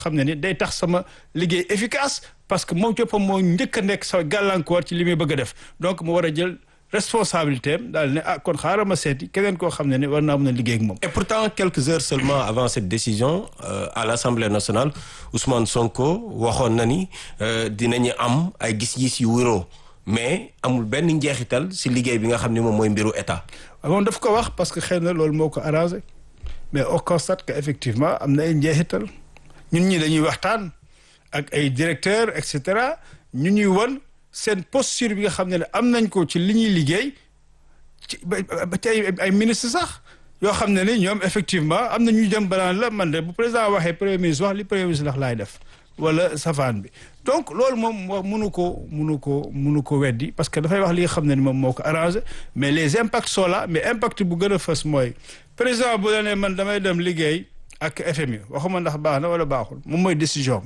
xam ne ni day tax sama liggéey efficace parce que moom coppam moo njëkk a nekk sa gàllankoor ci li muy bëgg a def donc mu war a jël responsabilité am daal ne ah kon xaaral ma seeti keneen koo xam ne ne war naa mën a liggéey ak moom. Et pourtant, quelques heures seulement avant cette décision, euh, à l'Assemblée nationale, Ousmane Sonko waxoon na ni euh, dinañu am ay gis-gis yu wéroo mais amul benn njeexital si liggéey bi nga xam ne moom mooy mbiru état. moom daf ko wax parce que xëy na loolu moo ko arrangé mais on constate que effectivement am na ay njeexital ñun ñi dañuy waxtaan ak ay directeurs et cetera ñu ñuy won seen posture bi nga xam ne ne am nañ ko ci li ñuy liggéey ci ba ba ci ay ay ministre sax yoo xam ne ni ñoom effectivement am na ñuy dem banaan la man de bu président waxee premier ministre wax li premier ministre ndax laay def wala safaan bi donc loolu moom wax mënu ko mënu ko mënu ko weddi parce que dafay wax li nga xam ne ni moom moo ko arrangé mais les impacts sont là mais impact bu gën a fës mooy président bu la ne man damay dem liggéey ak FMI waxuma ndax baax na wala baaxul moom mooy décision am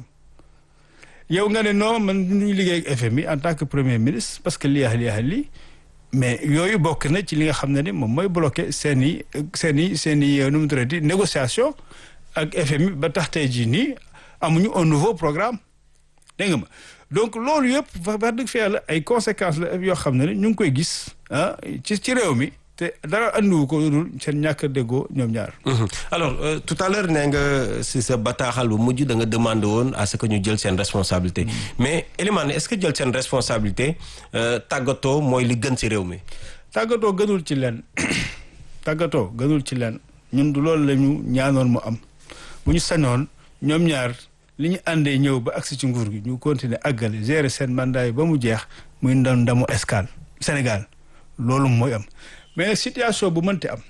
yow nga ne non man ñuy liggéey ak FMI en tant que premier ministre parce que lii ak lii ak lii mais yooyu bokk na ci li nga xam ne ni moom mooy bloqué seen i seen i seen i nu mu tuddati négociation ak FMI ba tax tey jii nii amuñu un nouveau programme dégg nga ma donc loolu yëpp wax dëgg fa yàlla ay conséquences la yoo xam ne ni ñu ngi koy gis ah ci ci réew mi te dara andiwu ko dul seen ñàkk a déggoo ñoom ñaar. alors euh, tout à l'heure nee nga si sa bataaxal bu mujj da nga demandé woon à ce que ñu jël seen responsabilité mais Elimane est-ce que jël seen responsabilité tàggatoo mooy li gën si réew mi. tàggatoo gënul ci leen tàggatoo gënul ci leen ñun du loolu la ñu ñaanoon mu am bu ñu sañoon ñoom ñaar li ñu àndee ñëw ba agsi ci nguur gi ñu continuer àggale gérer seen mandat yi ba mu jeex muy ndam ndamu escale Sénégal loolu mooy am mais nag situation bu mënti am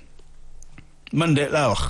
man de laa wax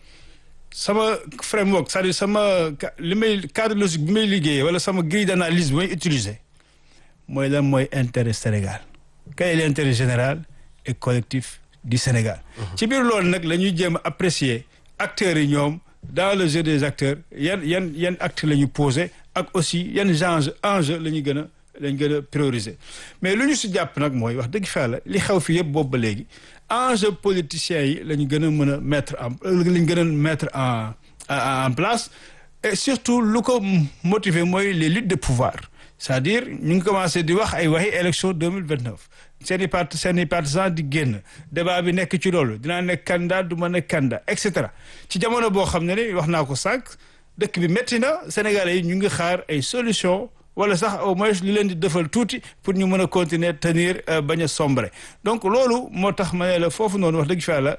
sama framework c'est-à-dire sama li may cadre logique bi may liggéeyee wala sama grille d'analyse bi may utiliser mooy lan mooy intérêt Sénégal quel est l'intérêt général et collectif du Sénégal ci biir loolu nag la ñuy jéem a apprécier acteurs yi ñoom dans le jeu des acteurs yan yan yan actes la ñu posé ak aussi yan enjeu enjeu la ñu gën a lañ gën a prioriser mais lu ñu si jàpp nag mooy wax dëgg fa la li xew fi yëpp boobu ba léegi enjeu politiciens yi la ñu gën a mën a mettre en la ñu gën a mettre en en place et surtout lu ko motiver mooy les luttes de pouvoir c'est-à-dire ñu ngi commencé di wax ay waxi élection deux mille vingt neuf seen i part seen i partisans di génn débat bi nekk ci loolu dinaa nekk candidat du ma nekk candidat et cetera ci jamono boo xam ne ni wax naa ko sànq dëkk bi métti na Sénégalais yi ñu ngi xaar ay solution wala sax au moins li leen di defal tuuti pour ñu mën a continuer tenir bañ a sombre donc loolu moo tax ma ne la foofu noonu wax dëgg fa la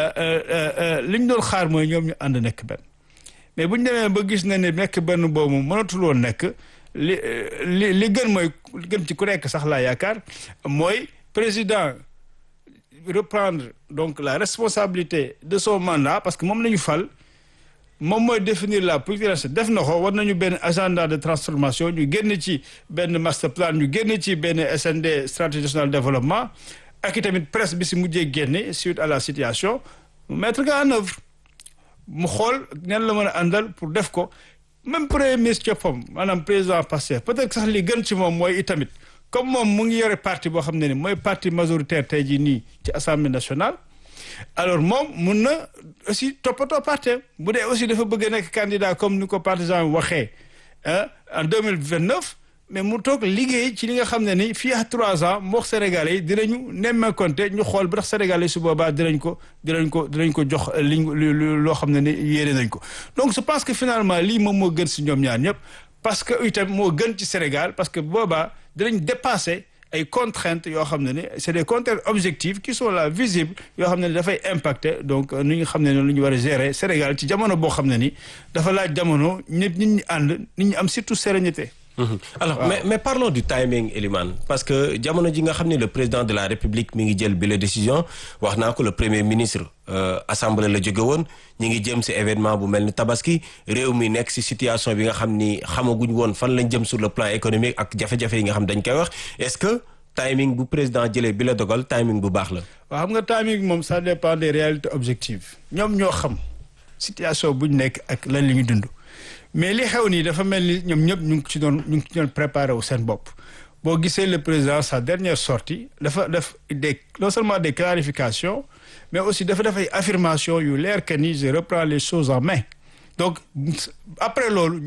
li ñu doon xaar mooy ñoom ñu ànd nekk benn mais bu ñu demee ba gis na ne nekk benn boobu mënatul woon nekk li li li gën mooy li gën ci ku nekk sax laa yaakaar mooy président reprendre donc la responsabilité de son mandat parce que moom la ñu fal moom mooy définir la politique def na ko war nañu benn agenda de transformation ñu génn ci benn master plan ñu génn ci benn SND stratégie nationale de développement ak i tamit presse bi si mujjee génne suite à la situation mu mettre ko en œuvre mu xool ñan la mën a àndal pour def ko même premier ministre coppam maanaam président Pastef peut-être sax li gën ci moom mooy itamit comme moom mu ngi yore parti boo xam ne ni mooy parti majoritaire tey jii nii ci assemblée nationale alors moom mun na aussi toppatoo parti bu dee aussi dafa bëgg a nekk candidat comme ni ko partisan waxee en deux mille vingt neuf mais mu toog liggéey ci li nga xam ne ni fii ak trois ans moo Sénégalais yi dinañu nemmeekonte ñu xool ba tax Sénégalais yi su boobaa dinañ ko dinañ ko dinañ ko jox liñ loo xam ne ni yéene nañ ko donc je pense que finalement lii moom moo gën si ñoom ñaar ñëpp parce que itam moo gën ci Sénégal parce que boobaa dinañ dépasser ay contraintes yoo xam ne ni c'est des contraintes objectives qui sont là visibles yoo xam ne ni dafay impacter donc ni nga xam ne ni lu ñu war a gérer Sénégal ci jamono boo xam ne ni dafa laaj jamono ñëpp nit ñi ànd nit ñi am surtout sérénité. alors mais mais parlons du timing Elimane parce que jamono ji nga xam ne le président de la République mi ngi jël bi la décision wax naa ko le premier ministre assemblée la jóge woon ñi ngi jëm ci événement bu mel ni tabaski réew mi nekk ci situation bi nga xam ni xamaguñ woon fan lañ jëm sur le plan économique ak jafe-jafe yi nga xam dañ koy wax est-ce que timing bu président jëlee bi la dogal timing bu baax la. waaw xam nga timing moom ça dépend des réalités objectives ñoom ñoo xam situation buñ nekk ak lan li ñu dund. mais li xew nii dafa mel ni ñoom ñëpp ñu ngi ci doon ñu ngi ci doon préparé wu seen bopp boo gisee le président sa dernière sortie dafa def des non seulement des clarifications mais aussi dafa def ay affirmations yu leer que ni je reprends les choses en main donc après loolu